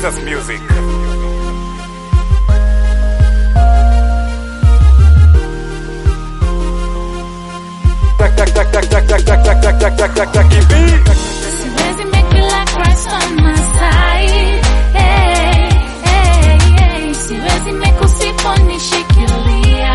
Jesus Music. Siwezi make it like Christ on my side. Hey, hey, hey. Siwezi make usiponishikilia.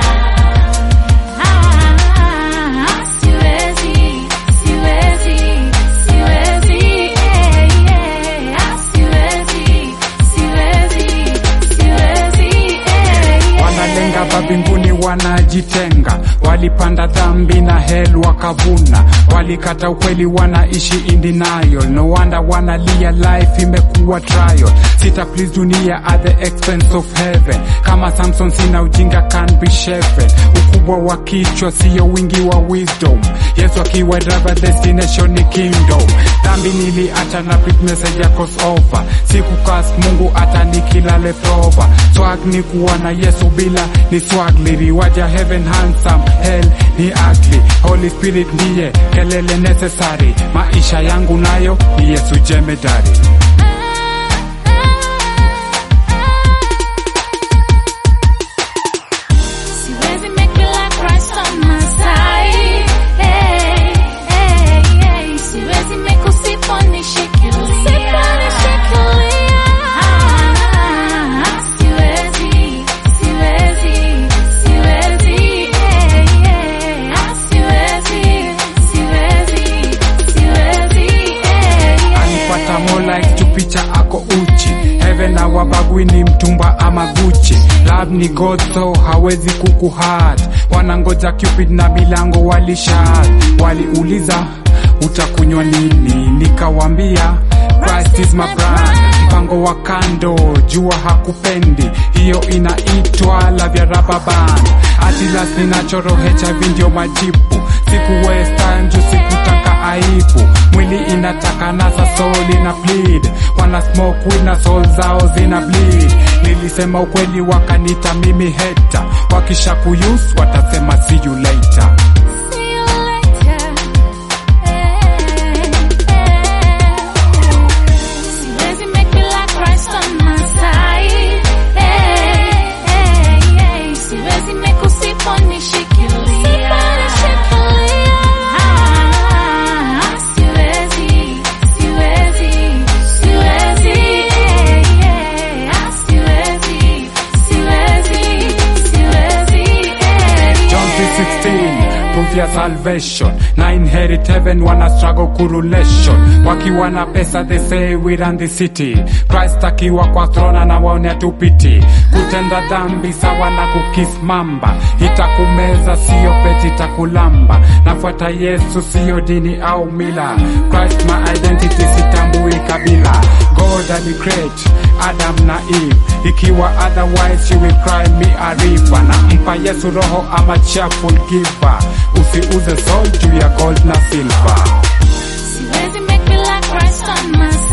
Ah, siwezi, siwezi, siwezi. Hey, hey. Ah, siwezi, siwezi, siwezi. Hey, hey. wanalenga babinguni wanajitenga walipanda dhambi na hell wakavuna walikata ukweli wanaishi in denial no wonder wanalia life imekuwa trial sita please dunia at the expense of heaven kama samson sina ujinga can be sheven ukubwa wa kichwa siyo wingi wa wisdom yesu akiwa driver destination ni kingdom dhambi niliacha na big message ya crossover sikukas mungu hata nikilale prova swag ni kuwa na yesu bila ni swag liliwaja heaven handsome hell ni ugly holy spirit ndiye kelele necessary maisha yangu nayo ni yesu jemedari Siwezi make it like Christ on my side. Hey, hey, hey. Siwezi make usiponishikilia. Ah, siwezi, siwezi, siwezi. Hey, hey. Ah, siwezi, siwezi, siwezi. Hey, hey. alipata more like tu picha ako uchi heaven awabagwi ni mtumba ama guchi love ni god so hawezi kukuhat wanangoja cupid na milango walishat waliuliza utakunywa nini nikawambia Christ is my brand mpango wa kando jua hakupendi hiyo inaitwa love ya rubber band atilas ninachoro hiv ndio majibu siku waste time juu sikutaka aibu mwili inataka nasa soul ina bleed wana smoke weed na soul zao zina bleed nilisema ukweli wakanita mimi heta wakisha kuyus watasema see you later See you later. Siwezi make it like Christ on my side. Siwezi make usiponishikilia. Ah, siwezi, siwezi, siwezi. Ah, siwezi, siwezi, siwezi. John 3:16 proof ya salvation na inherit heaven wana struggle kurulation wakiwa na pesa they say we run the city Christ akiwa kwa throne na waone tupiti kutenda dhambi sawa na kukis mamba itakumeza sio peti itakulamba nafuata Yesu sio dini au mila Christ my identity sitambui kabila God alicreate Adam na Eve ikiwa otherwise she will cry me a river nampa Yesu roho ama cheerful giver usiuze soul juu ya gold na silver Siwezi make it like Christ on my